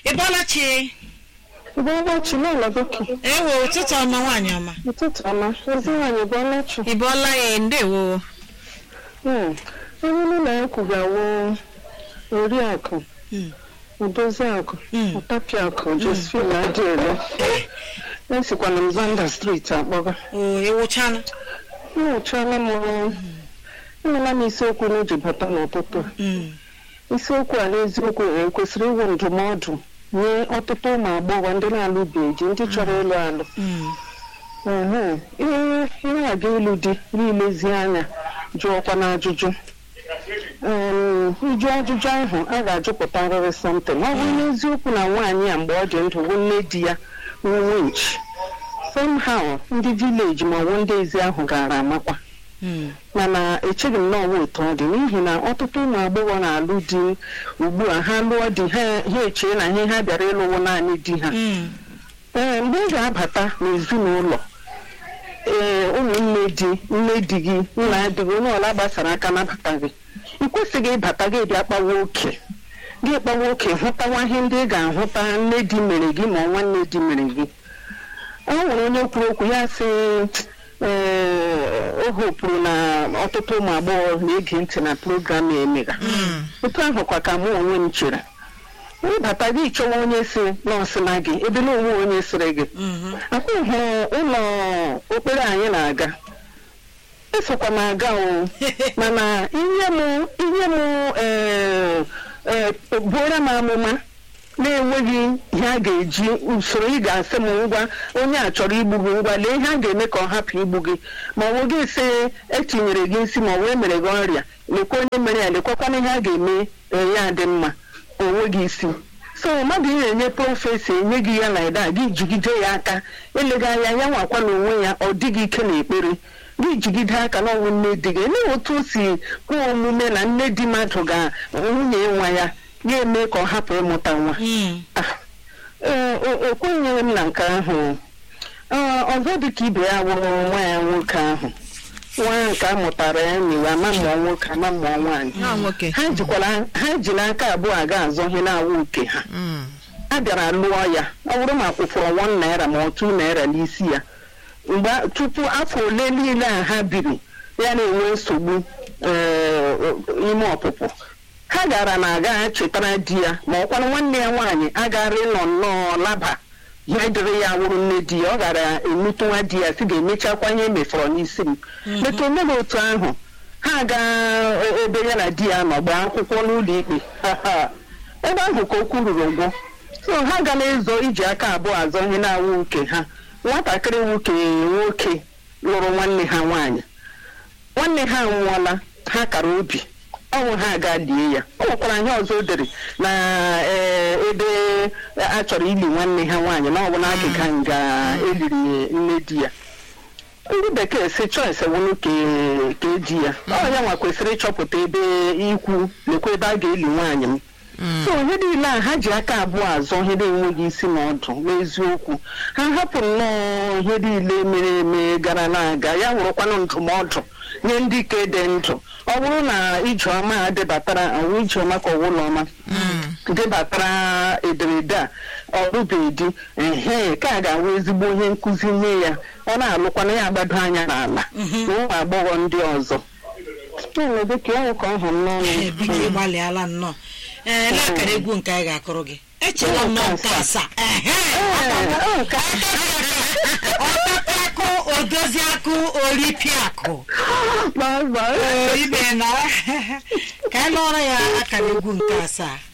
ị bọọla chi Ụbọchị n'ụlọ gị ewo ụtụtụ ọma nwaanyị ọma ụtụtụ ọma ezi nwaanyị bụ ọlachi ị bọọla ya ndewo onye n'ụlọ ya kwugawo oriakụ Mm. odoziakụ Mm. ọtapiakụ josephine adịele esikwana m zanda steeti akpọga o ewuchana enwechana m enwela m isiokwu n'eji bata n'ụtụtụ a. Mm. isiokwu a n'eziokwu e kwesịrị iwu ndụmọdụ nye ọtụtụ ụmụ agbọghọ ndị na-alụbeghị ndị chọrọ ịlụ alụ Mm. Ehe, ihe ihe aga ịlụ di n'ilezi anya jụọkwa n'ajụjụ Em, ịjụ ajụjụ ahụ a ga-ajụpụtarịrị something ọ bụrụ n'eziokwu na nwaanyị a mgbe ọ dị ndụ bụ nne di ya nwe nchi somehow ndị vileji ma ọ bụ ndị ezi ahụ gaara amakwa Mm. mana echeghị m na ọnwa otu ọ dị n'ihi na ọtụtụ ụmụ agbọghọ na-alụ di ugbu a ha lụọ di ha ha echee na ihe ha bịara ịlụwo naanị di ha Mm. ee mgbe ị ga-abata n'ezinụlọ ee ụmụnne di nne di gị nna di gị onye ọla gbasara aka nabata gị ị kwesịghị ịbata gị bịa kpawa oke gị kpawa oke hụtawa ihe ndị ị ga-ahụta nne di mere gị ma ọ nwanne di mere gị o nwere onye kwuru okwu ya sị ee o hopụrụ na ọtụtụ ụmụ agbọghọ na-ege ntị na program a emega Mm. otu ahụ kwa ka mụ onwe m chere ịbata gị chọwa onye si nọọsụ na gị ebe na onwe onye sịrị gị Mhm. akwa hụrụ ụlọ okpere anyị na-aga esokwa m aga o mana ihe m ihe m ee, ee, buora m amụma na-enweghị ihe a ga-eji usoro ị ga-asị m ngwa onye a chọrọ igbu gị ngwa lee ihe a ga-eme ka ọ hapụ igbu gị ma ọ bụ gị sị etinyere gị nsị ma ọ wee mere gị ọrịa lekwa onye mere ya lekwakwana ihe a ga-eme ee, ya dị mma onwe gị isi so mmadụ ị na-enye prọfesi enye gị ya na ịda gị jigide ya aka eleghị anya ya nwakwa n'onwe ya ọ dịghị ike n'ekpere gị jigide aka n'ọnwụ nne di gị elee otu o si kwuo omume na nne di mmadụ ga nwunye nwa ya ya eme ka ọ hapụ ịmụta nwa Mm. Ah, ee, o- ekwenyeghị m na nke ahụ Ee, ọzọ dị ka ibe ya wụrụ nwa ya nwoke ahụ nwa ya nke a mụtara ya nyiwe ama mụọ nwoke ama mụọ nwaanyị Ha nwoke ha jikwara ha ji n'aka abụọ aga azọ ihe na-awụ uke ha Mm. a bịara lụọ ya ọ bụrụ ma kwụfọrọ wọn naira ma otu naira n'isi ya mgbe tupu afọ ole niile a ha biri ya na-enwe nsogbu ee, ime ọpụpụ ha gara na aga chetara di ya ma ọkwara nwanne ya nwaanyị agara ịnọ nnọọ laba ihe dịrị ya wụrụ nne di ya ọ gara emetụ nwa di ya si ga-emechakwa ihe emefọrọ n'isi m metụ omebe otu ahụ ha gaa ebe ya na di ya nọ gbaa akwụkwọ n'ụlọ ikpe ebe ahụ ka okwu ruru ụgwọ so ha gala ezo iji aka abụọ azọ ihe na-awụ uke ha nwatakịrị nwoke nwoke lụrụ nwanne ha nwaanyị nwanne ha anwụọla ha kara obi ọnwụ ha aga lie ya ọ nwekwara ihe ọzọ o dere na ee, ebe a chọrọ ili nwanne ha nwaanyị na ọ bụ n'akịka nga eliri nne di ya ndị bekee si choice wụnụ ke- ka eji ya ọ ya nwa kwesịrị ịchọpụta ebe ikwu lekwa ebe a ga-eli nwaanyị m so ihe niile a ha ji aka abụọ azọ ihe na-enweghị isi na ọdụ n'eziokwu ha hapụ nnọọ ihe niile mere eme gara na-aga ya wụrụkwanụ ndụmọdụ nye ndị ka dị ndụ ọ bụrụ na ijeọma a debatara ọwụ ijeọma ka ọwụlọma debatara ederede a ọrụbedi ehe ka a ga-awụ ezigbo ihe nkụzi nye ya ọ na-alụkwana ya agbado anya n'ala na ụmụ agbọghọ ndị ọzọ na-eme ka ọ ka ọ hụrụ n'ọnụ biko ị gbalịala nnọọ ee lee akara egwu nke anyị ga-akụrụ gị echela m nọọ nke asaa ehe Ee, ọ ka- ọtapiakụ odoziakụ oripiakụ Bye bye. ibe na ka anyị lụọrọ ya akara egwu nke asaa